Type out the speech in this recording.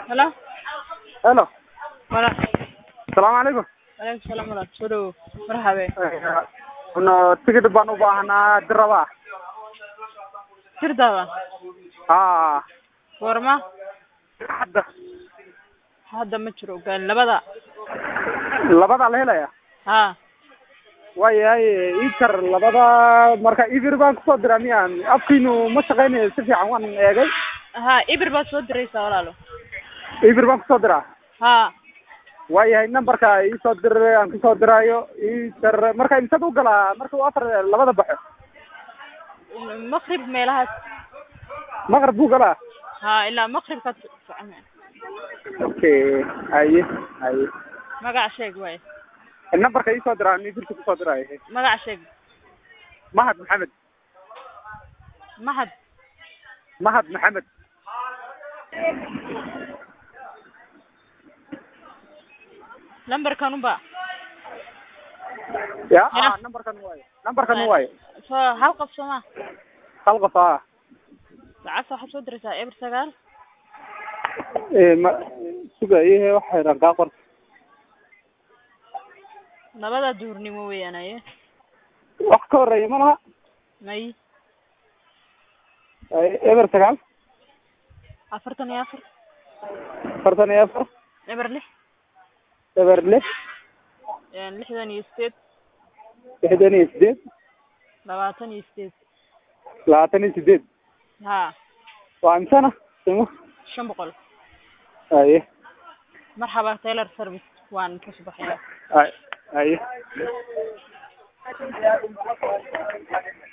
Hello? Hello. Walaal. Salaamu calaykum. Waalaikum salaam walaal. Soo dhawow. Marxabe. no tigidh baan u baahanaa diraba Tirdaada. haa Goorma? hadda Hadda ma jiro gaal labada. labadaa la helaya Haa. waayahay iikar labada marka ibir baan kusoo diraa miyaan afkiinu ma shaqaynayo si fiican waan eegay Haa, ibir baad soo diraysaa walaalo. ibir baan kusoo diraa Haa. waayahay numberka iisoo dir aan kusoo diraayo iikar marka imsad u galaa marka uu afar labada baxo Maqrib meelahaas. maqrib buu galaa Haa, ilaa maqribkaad soconaya. okay haye haye Magac sheeg waaye. numberka iisoo diraa aan ibirka kusoo diraayo Magac sheeg. mahad maxamed Mahad. mahad maxamed Lambarkan unba. ya Ya. ah numberkan waayo numberkan waayo Soo hal qof soo ma. hal qof ah Lacagta waxaad soo diraysaa eber sagaal. ee ma sugaye waxay dhan kaa qor Labada duurnimo weeyaan aye. wax ka horeeya ma laha May Ay, eber sagaal afartan iyo afar. afartan iyo afar Eber lix. eber lix Een, lixdan iyo sideed. lixdan iyo sideed Labaatan iyo sideed. labaatan iyo sideed Haa. waa imsana simo Shan boqol. aye marxaba taylor service waan ka subaxaya ay aye